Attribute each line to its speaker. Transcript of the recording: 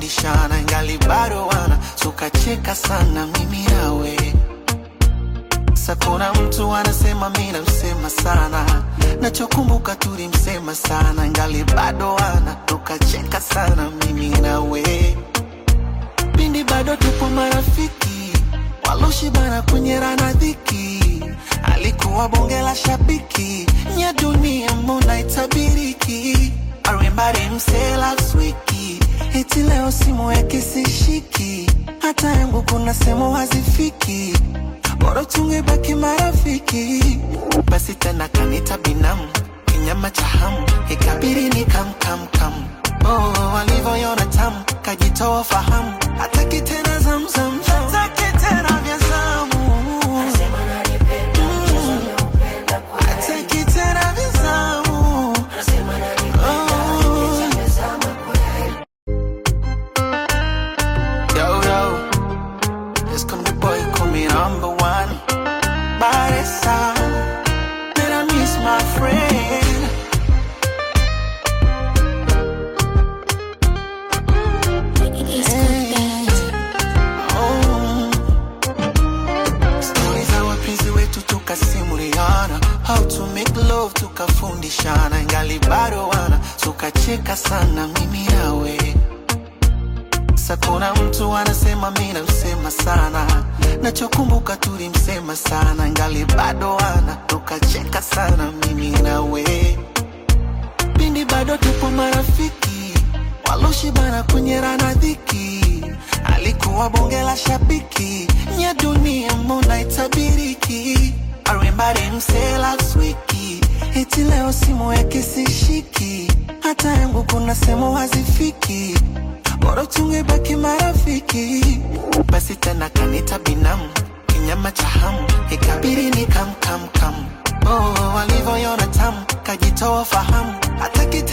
Speaker 1: tukafundishana ingali bado wana tukacheka sana mimi nawe Sa kuna mtu anasema mi namsema sana, nachokumbuka tulimsema sana, ngali bado ana tukacheka sana mimi nawe, pindi bado tupo marafiki, waloshibana kwenye rana dhiki, alikuwa bonge la shabiki, nya dunia mbona itabiriki, arimbari mse last wiki, eti leo simu yake sishiki, hata yangu kuna sehemu hazifiki bora tungebaki marafiki. Basi tena kanita binamu, kinyama cha hamu, ikabidi ni kam kam kam. Oh, walivyoiona tamu, kajitoa fahamu, hataki tena zamzam, hataki tena vya zamu. Mm, hataki tena vya zamu. Oh. Yo, yo. It's come the boy, call me number one. Baresa, that I miss my friend. Oh. Stori za wapenzi wetu tukasimuliana, how to make love tukafundishana, ingali bado wana tukacheka sana mimi nawe. Sa kuna mtu anasema mi namsema sana, nachokumbuka tulimsema sana, ngali bado ana tukacheka sana mimi nawe, pindi bado tupo marafiki, waloshibana kwenye rana dhiki, alikuwa bonge la shabiki, nya dunia mbona itabiriki, arimbari mse last wiki, eti leo simu yake sishiki, hata yangu kuna sehemu hazifiki bora tungebaki marafiki. Basi tena kanita binamu, kinyama cha hamu, ikabidi ni kam kam kam. Oh, walivyoiona tamu, kajitoa fahamu, hataki